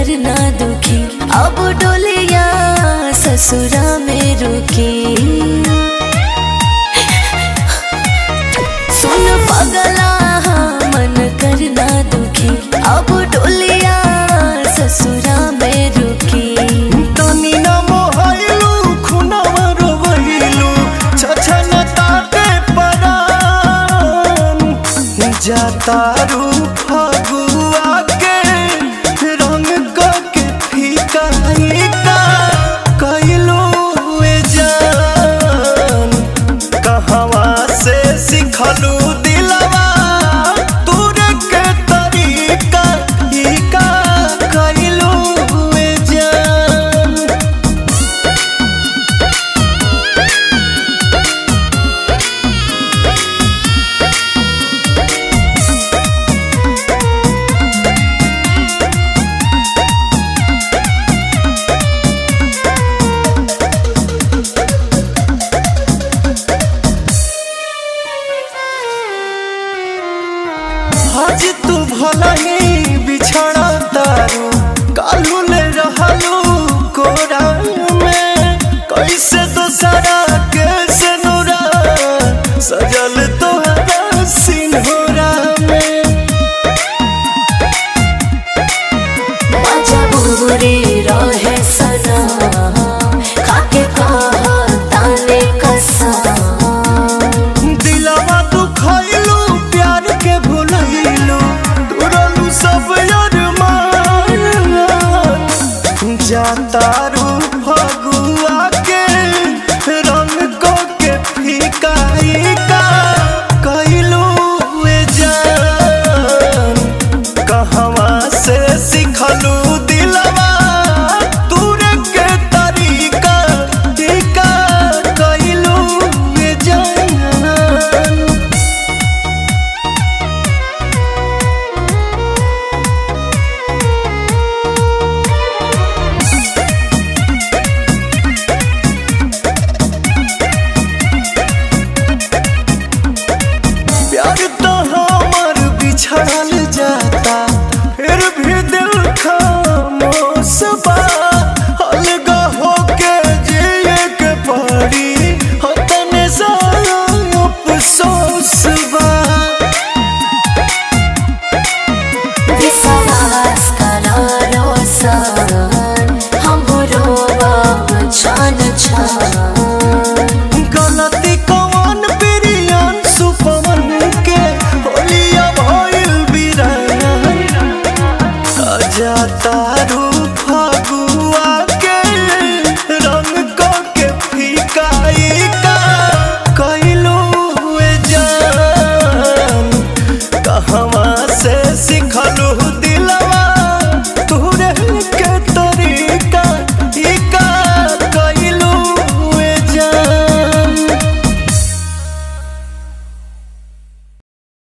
करना दुखी अब डोलिया ससुरा में रुकी सुन पगला मन करना दुखी अब डोलिया ससुरा में रुकी तनी न मोहलू खुनवा रोवैलू छछन ताके परान जातारू फगुआ के रंग क के फीका फीका कइलू ए जान कहवा से सिखलू दिलवा तूरे के तरीका ई का कइलू ए जान आज तू भला ही बिछड़ा तारू कालू ले रहलू कोरा में कैसे तो सारा कैसे नूरा सजल तोहरा सिंहोरा में मजा बुरे रहे सना खाके कहा ताने कसा दिलवा तू खइलू प्यार के भुलइलू तुरलू सब अरमान जातारू फगुआ के रंग को के फीका फीका कइलू ए जान कहवा से सिखलू दिलवा तूरे के तरीका टीका कइलू ए जान प्यार तो हमर बिछड़ल जाता फिर भी दिल खामोश बा